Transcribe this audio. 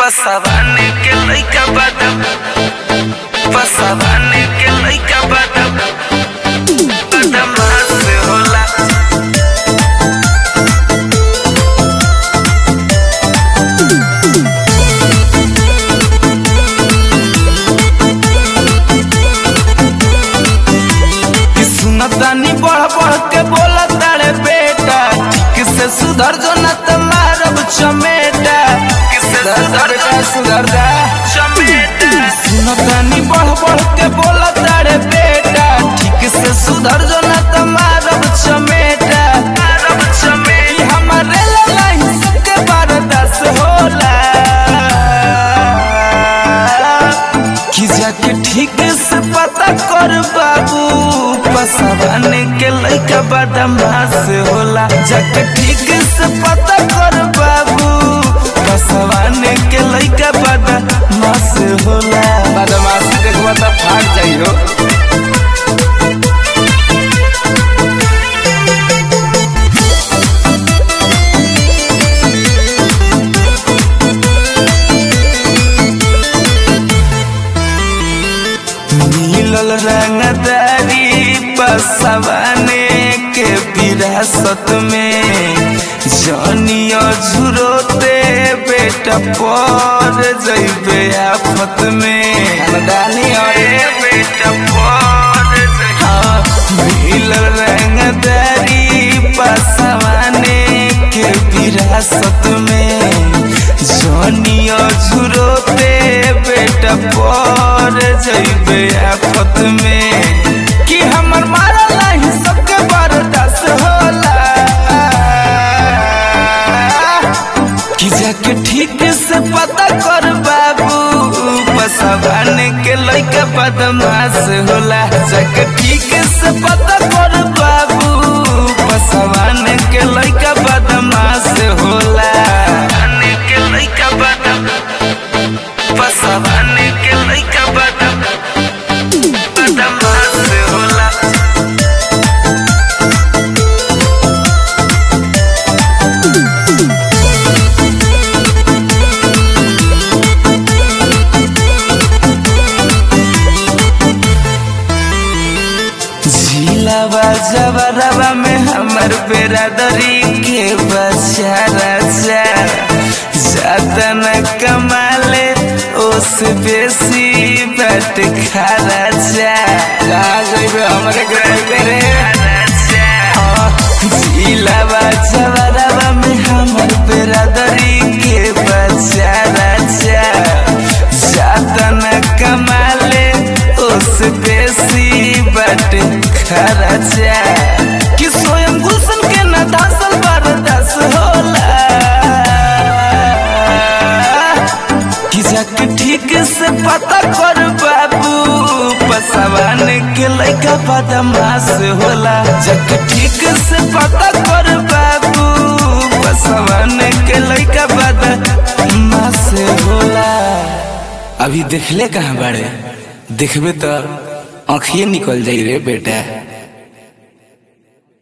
पसवाने के लइका बादम पसवाने के लइका बादम बदमाश होला कि सुनतानी बढ़ बढ़ के बोला तारे बेटा किसे सुधर जो न त मारब चमेटा किसे सुधर बेटा सुधर जा चमेटा सुनतानी बढ़ बढ़ के बोला तारे बेटा ठीक से सुधर जो न त मारब चमेटा मारब चमेटा हमारे ललाई सबके बर्दाश्त होला कि जाके ठीक से पता कर बाबू पसवाने के लइका बदमाश होला जाके ठीक से पता कर बाबू पसवाने के लइका बदमाश होला बदमाशी देखबा त फाट जाइयो मिलल रंगदारी पसवाने के विरासत में जनिया झुरोते बेटा पर जइबे आफत में खानदानी अरे बेटा पर हाँ मिलल रंगदारी पसवाने के विरासत में जनिया झुरोते बेटा पर जइबे आफत में कि हमर मारल नहीं सबके बर्दाश्त होला कि जाके ठीक से पता कर बाबू पसवाने के लइका बदमाश होला जाके ठीक से पता कर बाबू पसवाने के लइका बदमाश होला पसवाने के लइका बदम पसवाने के लइका बदम बदमाश होला झीलावा जबरवा में हमर बेरादरी के बच्चा राजा ज्यादा न कमाले ओस बेसी बट खारा जा कहा जइबे हमरे के रे झीलावा जबरवा में हमर बेरादरी के बच्चा राजा ज्यादा न कमाले ओस बेसी बट खर्चा कि स्वयं गुलशन के न धासल बर्दाश्त होला कि जाके ठीक से पता कर बाबू पसवान के लइका बदमाश होला जाके ठीक से पता कर बाबू पसवान के लइका बदमाश होला अभी देखले कहाँ बाड़े देखबे तो आँखिए निकल जाई रे बेटा